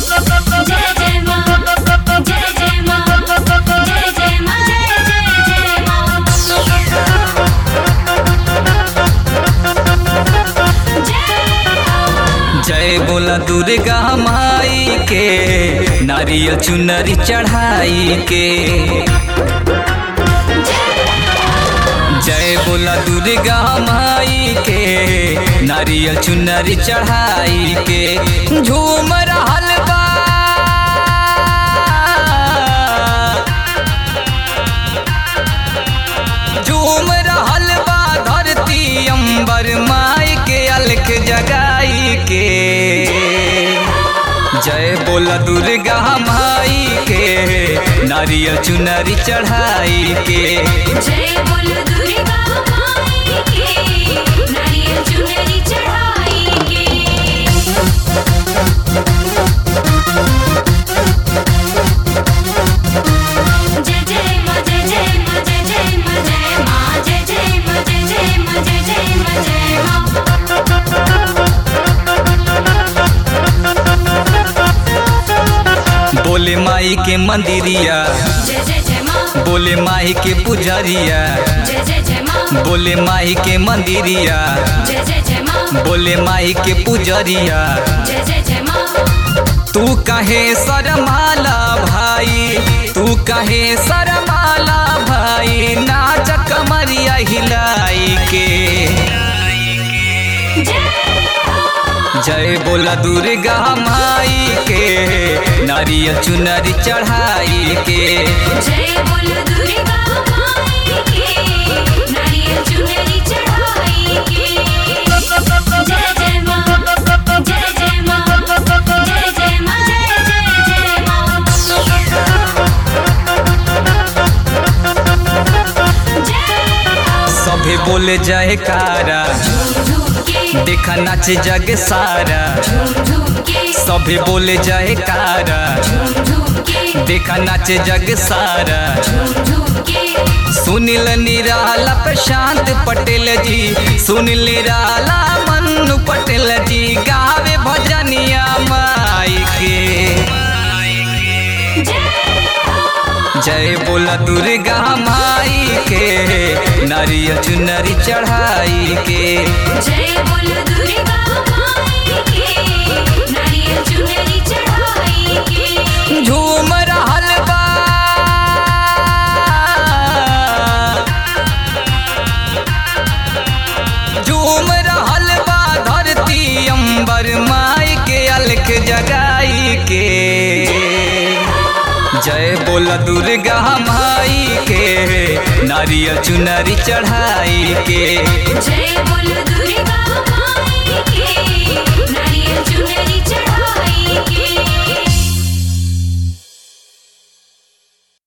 जय जय माँ जय जय माँ जय जय माँ जय जय जय माँ जय बोला दुर्गा माई के नारियल चुनरी चढ़ाई के जय बोला दुर्गा माई के नारियल चुनरी चढ़ाई के झूम रहल बा झूम रहल बा धरती अंबर माई के अलख जगाई के जय बोला दुर्गा माई के नारियल चुनरी चढ़ाई के जय बोल दुर्गा माई के नारियल चुनरी चढ़ाई के जय जय माँ जय जय माँ जय जय माँ जय माँ जय जय माँ जय जय माँ जय जय माँ जय माँ बोले माई के मंदिरिया जय जय जय माँ बोले माई के पुजरिया जय जय जय माँ बोले माई के मंदिरिया जय जय जय माँ बोले माई के पुजरिया जय जय जय माँ तू कहे सरमाला भाई तू कहे सरमाला भाई नाच कमरिया हिलाई के जय बोला दुर्गा माई के नारियल चुनरी चढ़ाई के जय बोल दुर्गा माई के नारियल चुनरी चढ़ाई के जय जय माँ जय जय माँ जय जय माँ जय जय जय माँ सभे बोले जय कारा झूम झूम के देखा नाच जग सारा झूम झूम के सभे बोले जय कारा झूम झूम के देखा नाच जग सारा झूम झूम के सुनील निराला प्रशांत पटेल जी सुनील निराला मन्नू पटेल जी गावे भजनिया माई के जय बोला दुर्गा माई के नारियल चुनरी चढ़ाई के जय बोल दुर्गा माई के नारियल चुनरी चढ़ाई के झूम रहल बा झूम रहल बा धरती अंबर माई के अलख जगाई के जय बोला दुर्गा माई के नारियल चुनरी चढ़ाई के जय बोल